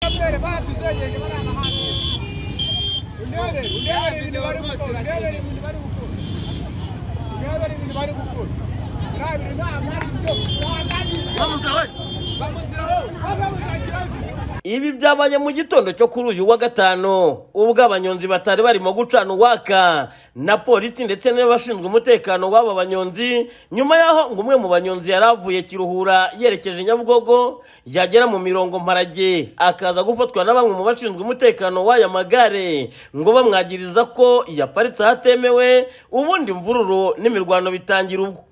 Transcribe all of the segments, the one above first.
intebe baratuzegereje bariya hantu intebe intebe ibintu bari gukora intebe ibintu bari gukora intebe ibintu bari gukora biriya bintu ntabwo ari byo Ibi byabaye mu gitondo cyo kuri uyu wa gatanu ubwo abanyonzi batari barimo gucana uwaka na polisi ndetse n'abashinzwe umutekano w'aba banyonzi nyuma y'aho ngo umwe mu banyonzi yari avuye Kiruhura yerekeje Nyabugogo yagera mu mirongo mparage akaza gufatwa na bamwe mu bashinzwe umutekano w'aya magare ngo bamwagiriza ko yaparitse ahatemewe ubundi imvururu n'imirwano bitangira ubwo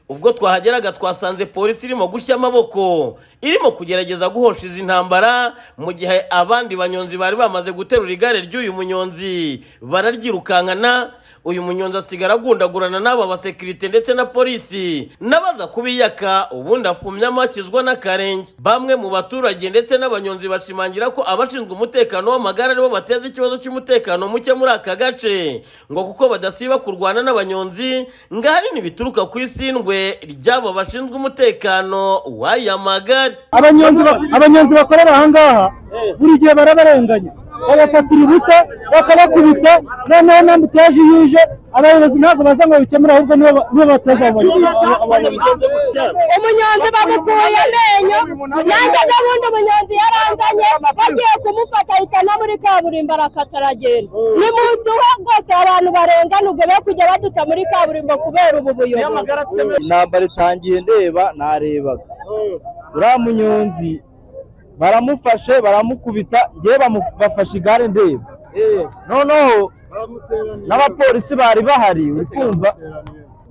ubwo twahageraga twasanze polisi irimo gushya amaboko irimo kugerageza guhosha izi ntambara mu gihe abandi banyonzi bari bamaze guterura igare ry'uyu munyonzi bararyirukankana uyu munyonzi asigara agundagurana n'aba basekirite ndetse na polisi n'abaza kubiyaka ubundi afumyamo akizwa n'akarenge bamwe mu baturage ndetse n'abanyonzi bashimangira ko abashinzwe umutekano w'amagare aribo bateza ikibazo cy'umutekano muke muri aka gace ngo kuko badasiba kurwana n'abanyonzi ngo ahanini bituruka ku isindwe ry'abo bashinzwe umutekano w'aya magare abanyonzi ba- abanyonzi bakorera ahangaha buri gihe barabarenganya babafatira ubusa bakabakubita noneho n'ambuteje iyo uje abayobozi ntabwo baza ngo babikemure ahubwo nibo ba- nibo bateza abo bantu umunyonzi bamukuye amenyo nanjye n'ubundi umunyonzi yaranzanye bagiye kumufata ahita no muri kaburimbo arakataragenda nimuduha rwose abantu barengana ubwo be kujya baduta muri kaburimbo kubera ubu buyobozi intambara itangiye ndeba narebaga uriya munyonzi baramufashe baramukubita ngewe bamu- bafashe igare ndeba noneho n'abapolisi bari bahari uri kumva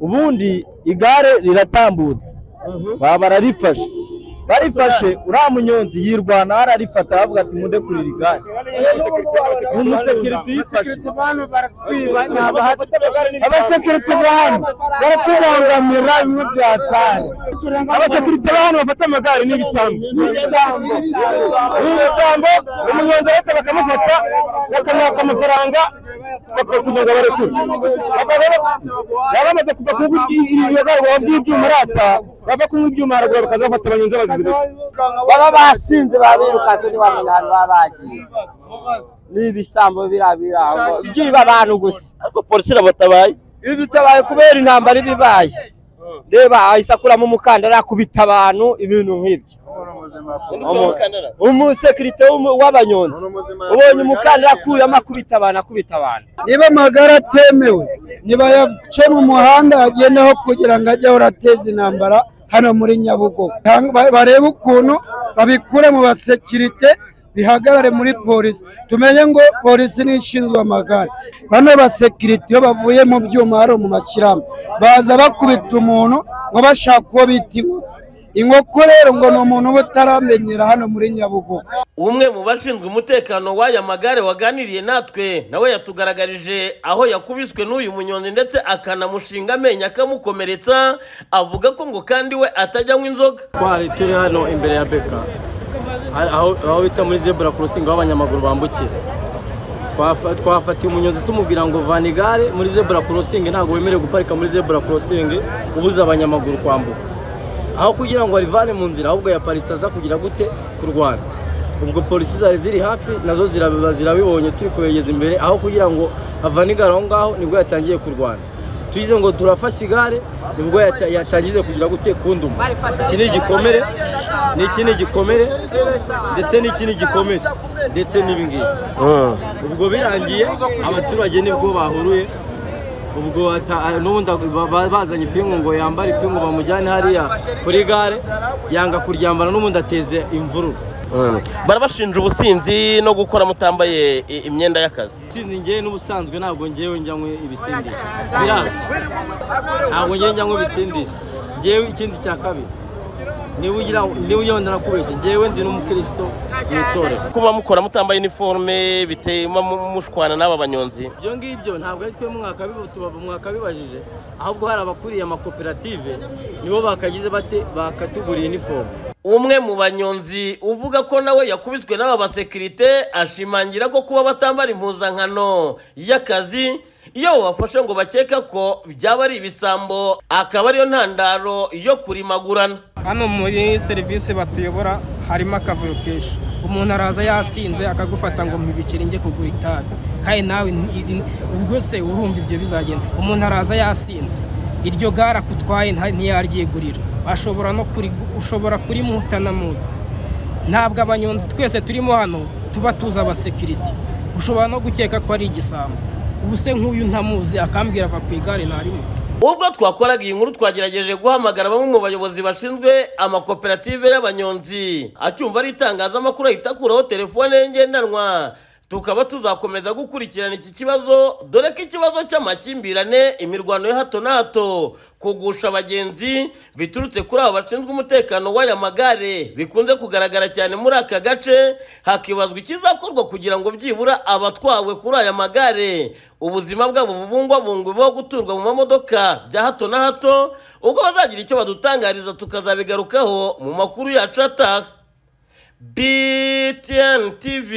ubundi igare riratambutse baba bararifashe barifashe uriya munyonzi yirwana ararifata aravuga ati munde kurira igare ni umusekirite uyifashe abasekirite ba hano baratubangamira bimwe byatari abasekirite ba hano bafata amagare ni ibisambo ni ibisambo umunyonzi arahita bakamufata bakamwaka amafaranga bakora kugira ngo barekure Aba rero baba bamaze kuva kunywa ibiyogarwa by'ibyuma arata bava kunywa ibyuma haragura bakaza bafata abanyonzi bazize gusa baba basinze babirukanse ntiwamenya ahantu baba bagiye ni ibisambo birabira aho byiba abantu gusa ariko polisi irabatabaye iyo dutabaye kubera intambara iba ibaye reba ahise akuramo umukandara akubita abantu ibintu nk'ibyo Umu- umusekirite w'umu- w'abanyonzi ubonye umukandara akuyemo akubita abantu akubita abantu niba amagare atemewe nibayace mu muhanda agendeho kugira ngo ajye ahora ateza intambara hano muri nyabugogo Tang- ba- barebe ukuntu babikure mu basekirite bihagarare muri polisi tumenye ngo polisi ni ishinzwe amagare bano basekirite iyo bavuye mu byuma hari mu mashyirahamwe baza bakubita umuntu ngo bashaka uwo bita inkoko inkoko rero ngo ni umuntu uba utaramenyera hano muri nyabugogo umwe mu bashinzwe umutekano w'aya magare waganiriye natwe nawe yatugaragarije aho yakubiswe n'uyu munyonzi ndetse akanamushinga amenyo akamukomeretsa avuga ko ngo kandi we atajya anywa inzoga twari turi hano imbere ya beka aho aho bita muri zebura kurusingi aho abanyamaguru bambukira Twafa- twafatiye umunyonzi tumubwira ngo vana igare muri zebura kurusingi ntabwo wemerewe guparika muri zebura kurusingi ubuza abanyamaguru kwambuka aho kugira ngo arivane mu nzira ahubwo yaparitse aza kugira gute kurwana ubwo polisi zari ziri hafi nazo zirabiba zirabibonye turi kubegeza imbere aho kugira ngo avane igare aho ngaho nibwo yatangiye kurwana tuyize ngo turafashe igare nibwo yata- yatangize kugira gute kunduma iki ni igikomere ni iki ni igikomere ndetse n'iki ni igikomere ndetse n'ibi ngibi ubwo birangiye abaturage nibwo bahuruye ubwo ata- n'ubundi ba- ba- bazanye ipingu ngo yambare ipingu bamujyane hariya kuri gare yanga kuryambara n'ubundi ateze imvururu barabashinja ubusinzi no gukora mutambaye i- imyenda y'akazi sinzi ngewe n'ubusanzwe ntabwo ngewe njyanywe ibisindisha biraza ntabwo ngewe njyanywe ibisindisha ngewe ikindi cya kabiri niba ugira niba ugira wenda nakubeshye ngewe ndi n'umukristo mu itorero kuba mukora mutambaye iniforume bituma mu- mushwana n'aba banyonzi ibyo ngibyo ntabwo ari twe mwakabiba- tuba- mwakabibajije ahubwo hari abakuriye amakoperative nibo bakagize bate bakatuguriye inifomu umwe mu banyonzi uvuga ko nawe yakubiswe n'aba basekirite ashimangira ko kuba batambara impuzankano y'akazi iyo babafashe ngo bakeka ko byaba ari ibisambo akaba ariyo ntandaro yo kurimagurana hano muri serivisi batuyobora harimo akavuyo kenshi umuntu araza yasinze akagufata ngo mpibicire njye kugura itabi kandi nawe ni- ni- ubwo se urumva ibyo bizagenda umuntu araza yasinze iryo gare akutwaye nta- ntiyaryigurira ashobora no kurigu- ushobora kurimuhutana muzi ntabwo abanyonzi twese turimo hano tuba tuzi abasekiriti ushobora no gukeka ko ari igisambo ubu se nk'uyu ntamuzi akambwira ava ku igare ntarimo ubwo twakoraga iyi nkuru twagerageje guhamagara bamwe mu bayobozi bashinzwe amakoperative y'abanyonzi acyumva ari itangazamakuru ahita akuraho telefone ye ngendanwa tukaba tuzakomeza gukurikirana iki kibazo dore ko ikibazo cy'amakimbirane imirwano ya hato na hato kugusha abagenzi biturutse kuri abo bashinzwe umutekano w'aya magare bikunze kugaragara cyane muri aka gace hakibazwa ikizakorwa kugira ngo byibura abatwawe kuri aya magare ubuzima bwabo bubungwabungwe bwo guturwa mu mamodoka bya hato na hato ubwo bazagira icyo badutangariza tukazabigarukaho mu makuru yacu ataha btn tv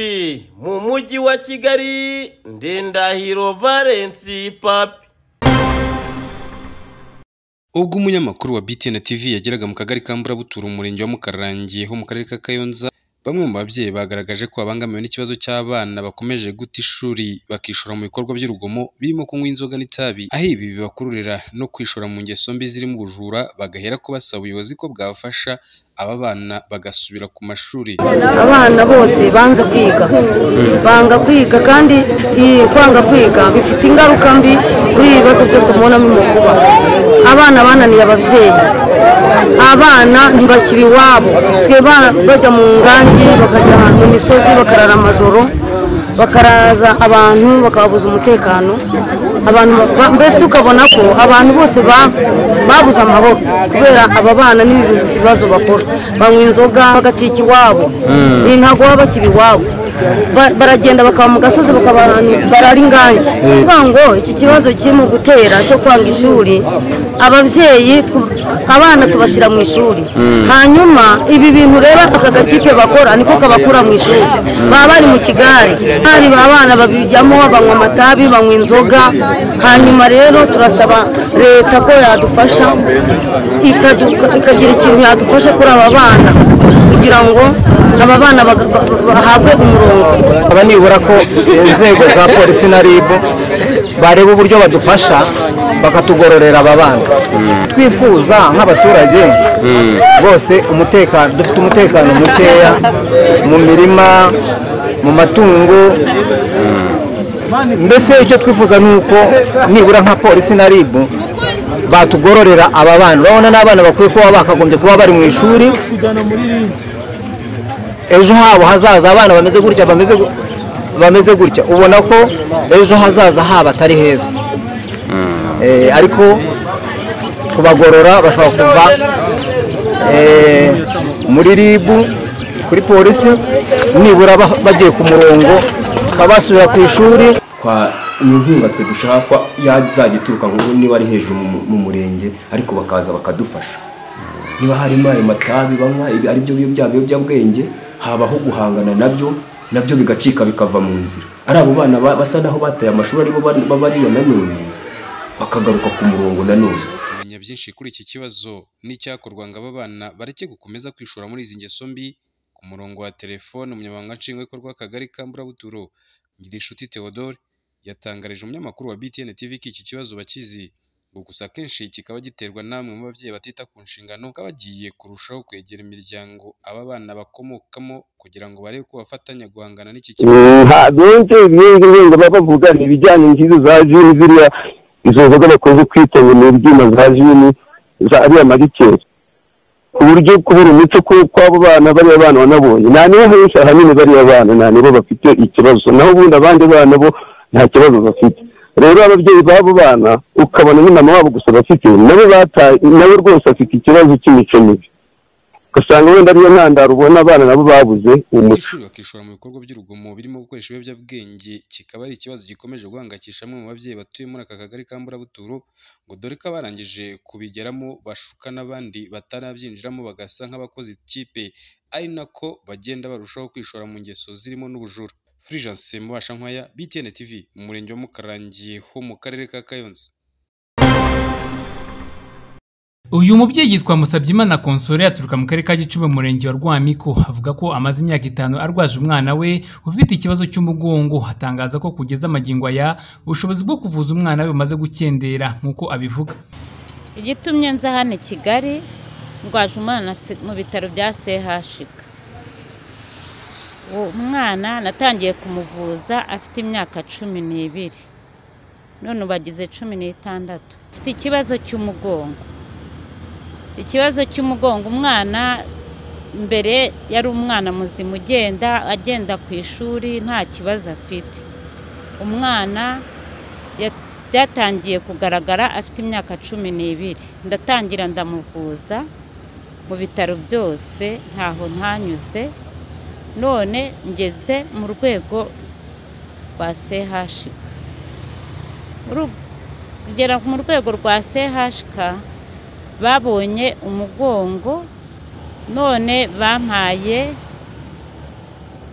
mu mujyi wa kigali ndendahiro valensi papi ubwo umunyamakuru wa BTN TV yageraga mu kagari ka Mburabutura umurenge wa Mukarangi ho mu karere ka Kayonza bamwe mu babyeyi bagaragaje ko babangamiwe n'ikibazo cy'abana bakomeje guta ishuri bakishora mu bikorwa by'urugomo birimo kunywa inzoga n'itabi aho ibi bibakururira no kwishora mu ngeso mbi zirimo ubujura bagahera ko basaba ubuyobozi ko bwafasha aba bana bagasubira ku mashuri abana bose banze kwiga banga kwiga kandi iyi kwanga kwiga bifite ingaruka mbi kuri ibi bibazo byose mubonamo umukuba abana bananiye ababyeyi abana ntibakiba iwabo basigaye ba- bajya mu ngangi bakajya ahantu mu misozi bakarara amajoro bakaraza abantu bakababuza umutekano abantu ba- mbese ukabona ko abantu bose ba- babuze amahoro kubera aba bana n'ibi bibazo bakora banywa inzoga bagacika iwabo ibi ntabwo baba bakiba iwabo Ba- baragenda bakaba mu gasozi bakaba ahantu- barara ingangi kuvuga ngo iki kibazo kiri mu gutera cyo kwanga ishuri ababyeyi tw- abana tubashyira mu ishuri hanyuma ibi bintu rero aka gakipe bakora niko kabakura mu ishuri baba bari mu kigare hari abana babijyamo banywa amatabi banywa inzoga hanyuma rero turasaba leta ko yadufasha ikadu- ikagira ikintu yadufasha kuri aba bana kugira ngo aba bana baga- ba- ba- bahabwe umurongo nkaba nibura ko inzego za polisi na rib bareba uburyo badufasha bakatugororera aba bana twifuza nk'abaturage bose umutekano dufite umutekano mukeya mu mirima mu matungo mbese icyo twifuza ni uko nibura nka polisi na rib batugororera aba bana urabona n'abana bakwiye kuba bakagombye kuba bari mu ishuri ejo habo hazaza abana bameze gutya bameze gu- bameze gutya ubona ko ejo hazaza haba atari heza Eh, ariko kubagorora bashobora kuva eh, muri ribu kuri polisi nibura ba- bagiye ku murongo bakaba basubira ku ishuri kwa ni inkunga twe dushaka ko yazajya ituruka ngo niba ari hejuru mu- mu murenge ariko bakaza bakadufasha niba harimo ayo matabi banywa ibi ari byo biyobya biyobyabwenge habaho guhangana nabyo nabyo bigacika bikava mu nzira ari abo bana ba- basa naho bataye amashuri aribo ba- babariyo nanone bakagaruka ku murongo nanone kumenya byinshi kuri iki kibazo n'icyakorwa ngo aba bana bareke gukomeza kwishora muri izi ngeso mbi ku murongo wa telefone umunyamabanga nshingwabikorwa w'akagari ka mburabuturo ngirinshuti theodore yatangarije umunyamakuru wa btn tv ko iki kibazo bakizi ngo gusa akenshi kikaba giterwa namwe mu babyeyi batita ku nshingano bakaba bagiye kurushaho kwegera imiryango aba bana bakomokamo kugira ngo barebe ko bafatanya guhangana n'iki kibazo benshi benshi benshi baba bavuga ibijyanye n'izo za jini ziriya izo nzoga bakunze kwita ngo ni ibyuma za jini za ariya marikeri ku buryo kubura umuco ku- kw'abo bana bariya bana wanabonye nta nibo henshi ahanini bariya bana nta nibo bafite ikibazo naho ubundi abandi bana bo nta kibazo bafite rero ababyeyi b'abo bana ukabona ni mama wabo gusa bafite nabo bataye nawe rwose afite ikibazo cy'imico mibi ugasanga wenda ariyo ntandaro ubona abana nabo babuze umuco umuco bakishora mu bikorwa by'urugomo birimo gukoresha ibiyobyabwenge kikaba ari ikibazo gikomeje guhangayikisha bamwe mu babyeyi batuye muri aka kagari ka mburabuturo ngo dore ko abarangije kubigeramo bashuka n'abandi batarabyinjiramo bagasa nk'abakoze ikipe ari nako bagenda barushaho kwishora mu ngeso zirimo n'ubujura Fulgence Mubashankwaya BTN TV mu murenge wa Mukarangi ho mu karere ka Kayonza uyu mubyeyi yitwa Musabyimana Console aturuka mu karere ka Gicumbi mu murenge wa Rwamiko avuga ko amaze imyaka itanu arwaje umwana we ufite ikibazo cy'umugongo atangaza ko kugeza amagingo aya ubushobozi bwo kuvuza umwana we bumaze gukendera nk'uko abivuga igitumye nza hano i kigali ndwaje umwana se- mu bitaro bya sehashika uwo mwana natangiye kumuvuza afite imyaka cumi n'ibiri none ubu agize cumi n'itandatu afite ikibazo cy'umugongo ikibazo cy'umugongo umwana mbere yari umwana muzima ugenda agenda ku ishuri nta kibazo afite umwana ya- byatangiye kugaragara afite imyaka cumi n'ibiri ndatangira ndamuvuza mu bitaro byose ntaho ntanyuze none ngeze mu rwego rwa sehashika Uru- kugera mu rwego rwa sehashika babonye umugongo none bampaye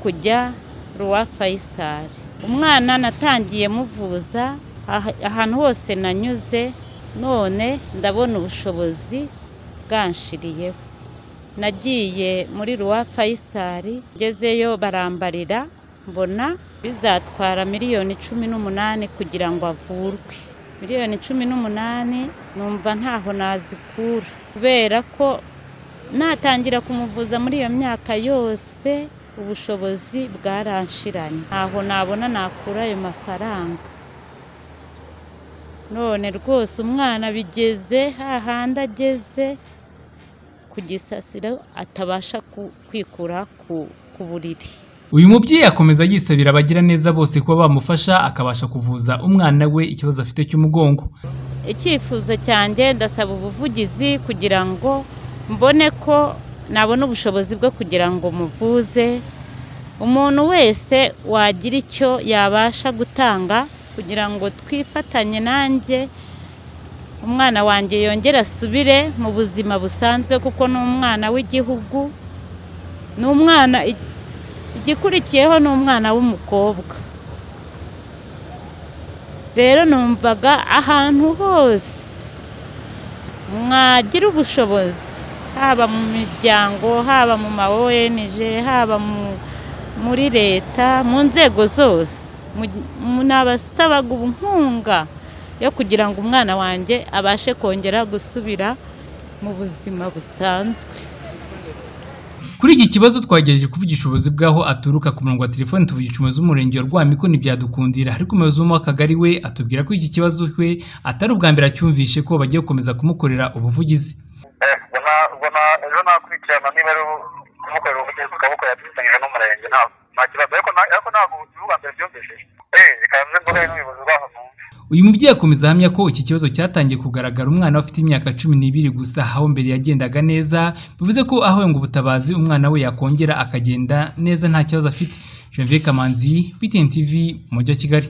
kujya ruwa fayisari umwana natangiye muvuza aha- ahantu hose nanyuze none ndabona ubushobozi bwanshiriyeho nagiye muri ruwa fayisari ngezeyo barambarira mbona bizatwara miliyoni cumi n'umunani kugira ngo avurwe miliyoni cumi n'umunani numva ntaho nazikura kubera ko natangira kumuvuza muri iyo myaka yose ubushobozi bwaranshiranye ntaho nabona nakura ayo mafaranga none rwose umwana bigeze hahandi ageze ku gisasiro atabasha ku- kwikura ku, ku buriri uyu mubyeyi akomeza yisabira abagiraneza bose kuba bamufasha akabasha kuvuza umwana we ikibazo afite cy'umugongo icyifuzo cyanjye ndasaba ubuvugizi kugira ngo mbone ko nabona ubushobozi bwo kugira ngo muvuze umuntu wese wagira icyo yabasha gutanga kugira ngo twifatanye nanjye umwana wanjye yongere asubire mu buzima busanzwe kuko ni umwana w'igihugu ni umwana i- igikurikiyeho ni umwana w'umukobwa rero numvaga ahantu hose mwagira ubushobozi haba mu miryango haba mu ma ONG haba mu- muri leta mu nzego zose mu- mu- nabasabaga inkunga yo kugira ngo umwana wanjye abashe kongera gusubira mu buzima busanzwe Kuri iki kibazo twagerageje kuvugisha ubuyobozi bw'aho aturuka ku murongo wa telefoni tuvugisha umuyobozi w'umurenge wa Rwamiko ntibyadukundira ariko umuyobozi wo mu Akagari we atubwira ko iki kibazo we atari ubwa mbere acyumvishe ko bagiye gukomeza kumukorera ubuvugizi ejo nakurikirana niba ari kumukorera ubuvugizi tukabukorera dufatanyije n'umurenge nta nta kibazo ariko nta- ariko ntabwo si ubwa mbere byumvishije eee bikaba bivuze ngo hari n'ubuyobozi bwaho mu uyu mubyeyi akomeza ahamya ko iki kibazo cyatangiye kugaragara umwana we afite imyaka cumi n'ibiri gusa aho mbere yagendaga neza bivuze ko ahawe ngo ubutabazi umwana we yakongera akagenda neza nta kibazo afite Janvier Kamanzi BTN TV mu mujyi wa Kigali